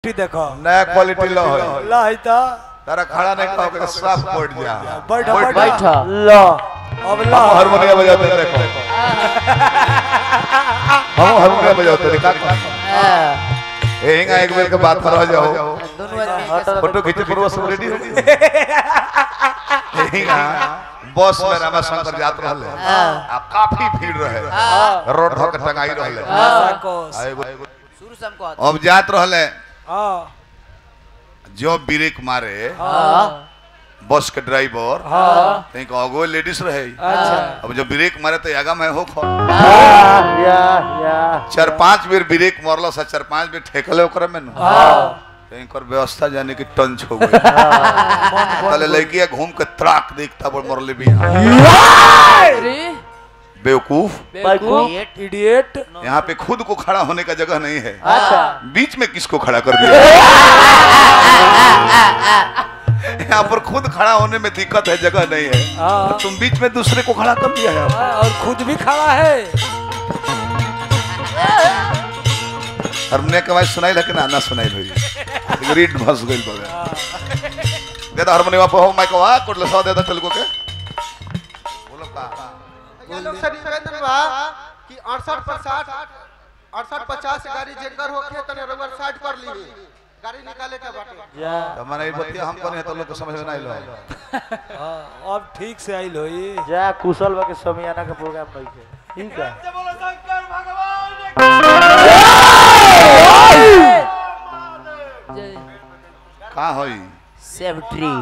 Quality देखो नया quality लो है ला है ता तारा खड़ा नहीं कहो कि साफ पड़ जा बैठ बैठ बैठ जा। ला अब ला हम हारमोनियम बजाते हैं देखो हम हारमोनियम बजाते हैं का ए हिंगा एक बेर के बात कर जाओ फोटो खींचे पूर्व सब रेडी हो गए हिंगा बस में रामा शंकर जात रहले आ काफी भीड़ रहे रोड धो के टंगाई रहले साकोस आ एगो- शुरू से हमको आता अब जात रहले हां जो ब्रेक मारे हां बस के ड्राइवर हां कहीं को अगो लेडीज रहे अच्छा अब जब ब्रेक मारे तो आगा में हो खो या या चार पांच बेर ब्रेक मारल सा चार पांच बेर ठेकले ओकरा में न हां कहीं कर व्यवस्था जाने की टंच हो गई पहले लड़किया घूम के त्राक देखता बड़ मरले भी अरे बेवकूफ बेवकूफ इडियट यहाँ पे खुद को खड़ा होने का जगह नहीं है अच्छा बीच में किसको खड़ा कर दिया यहाँ पर खुद खड़ा होने में दिक्कत है जगह नहीं है हाँ। तुम बीच में दूसरे को खड़ा कर दिया है और खुद भी खड़ा है हमने के आवाज सुनाई लेकिन ना सुनाई भाई रीड फंस गई बगैर दे दो हारमोनियम पे हो माइक वा कोटले सौ दे दो तेलुगु के बोलो का ये लोग से निवेदन बा कि 68 पचास 68 पचास गाड़ी जेकर होके तने रबर साइड कर ली गाड़ी निकाले के बाटे तो मैंने ये बतिया हम करें तो लोग को समझ में नहीं लो हाँ, अब ठीक से आइल होई जा कुशल बा के समियाना के प्रोग्राम नहीं के ठीक है जय कहाँ होई सेवट्री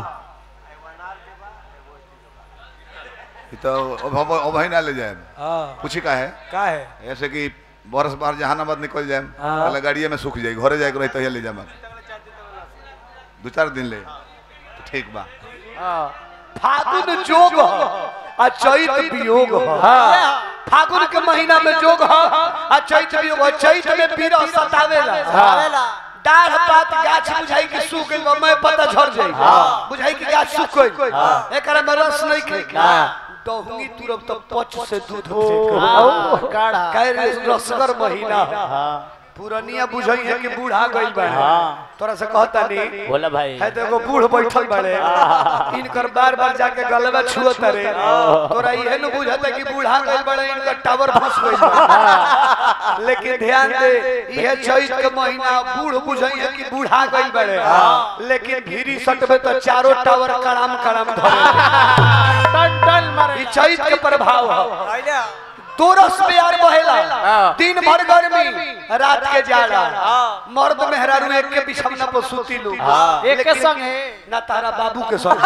ये तो अब हम अब ही ना ले जाए हां पूछी का है का है ऐसे कि बरस बाहर जहानाबाद निकल जाए हाँ। पहले गाड़िए में सूख जाए घरे जाए रही तो ले जाए दो चार दिन ले तो ठीक बा फागुन जोग ह आ चैत वियोग ह फागुन के महीना में जोग ह आ चैत वियोग ह चैत में पीरा सतावेला डाढ़ पात गाछ बुझाई के सूख गइल बा, मैं पता झड़ जाई बुझाई के गाछ सूख गइल एकरा में रस नहीं खे डहुंगी तुरब तो पच से दूध फेंक काढ़ा कह रसगर महीना ह। पुरनिया बुझाई है कि बूढ़ा गइल बा तोरा से कहता नहीं बोला भाई है तो एगो बूढ़ बैठल बड़े इनकर बार बार जाके गलबा छुअत रे तोरा इहे न बुझत है कि बूढ़ा गइल बड़े इनकर टावर फंस गइल बा। लेकिन ध्यान दे इहे चैत के महीना बूढ़ बुझई है कि बूढ़ा गइल बड़े लेकिन भीरी सटबे तो चारों टावर कड़ाम कड़ाम धरे टन टन मारे ई चैत के प्रभाव है दो रस प्यार बहेला दिन भर गर्मी रात के जाड़ा मर्द मेहरारू एक के बिछौना पर सुती लो एक के संग है ना तारा बाबू के संग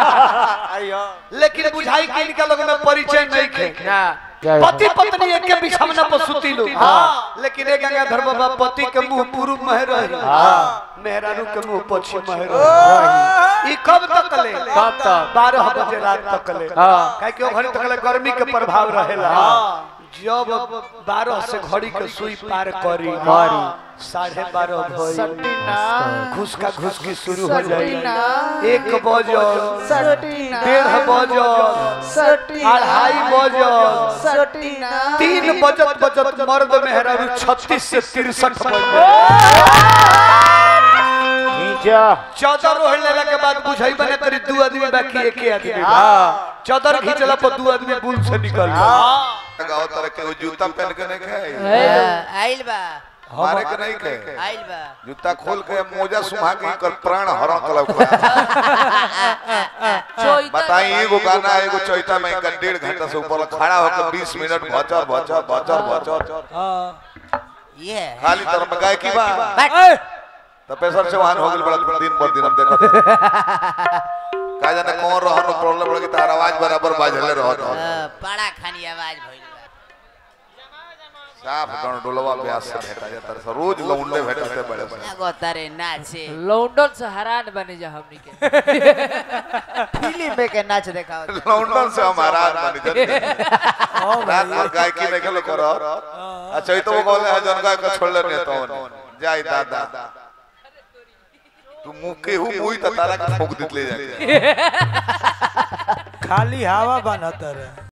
लेकिन बुझाई के इनका लोग में परिचय नहीं खे पति पत्नी एक के बिछौना पर सुती लो लेकिन एक गंगाधर बाबा पति के मुंह पूर्व में रही मेहरारू के मुंह पश्चिम में रही ई कब तक ले कब तक? बारह बजे रात तक ले काहे कि ओ घड़ी तक ले गर्मी के प्रभाव रहेला जब बारह से घड़ी के सुई पार करी साढ़े बारह भई घुसका घुसकी शुरू हो जाई एक बजल डेढ़ बजल अढ़ाई बजल तीन बजत बजत मर्द मेहरारू छत्तीस से तिरसठ चौदह रोहन लेला के बाद बुझाई बने तरी दू आदमी बाकी एक ही आदमी चौदह घिंचला पर दू आदमी बुल से निकल गए गाँव तरह के वो जूता पहन के नहीं खाए आइल बा मारे के नहीं खाए आइल बा जूता खोल के मोजा सुहा के कर प्राण हरण कलक चोइता बताई एगो गाना एगो चौथा में का डेढ़ घंटा से ऊपर खड़ा होकर 20 मिनट भचर भचर भचर भचर हां ये खाली तरफ में गाय की बा ए तो पेशर चौहान हो गइल बड़ा दिन पर दिन हम देखत का जाने कौन रहन प्रॉब्लम बड़ा कि तार आवाज बराबर बाजले रहत हो बड़ा खानी आवाज भइल बा साफ गण डोलवा ब्यास से भेटा जाता है रोज लौंडे भेटते बड़े बड़े एगो तारे नाचे लॉन्डन से हैरान बने जा हमनी के फिल्म में के नाच देखाओ लौंडन से हमारा बन जाते रात भर गायकी नहीं खेलो करो अच्छा ये तो वो बोले है जनगा का छोड़ लेने तो जाई दादा तू मुंह के हु मुई त तारा के ठोक दित ले जाके खाली हवा बनत रहे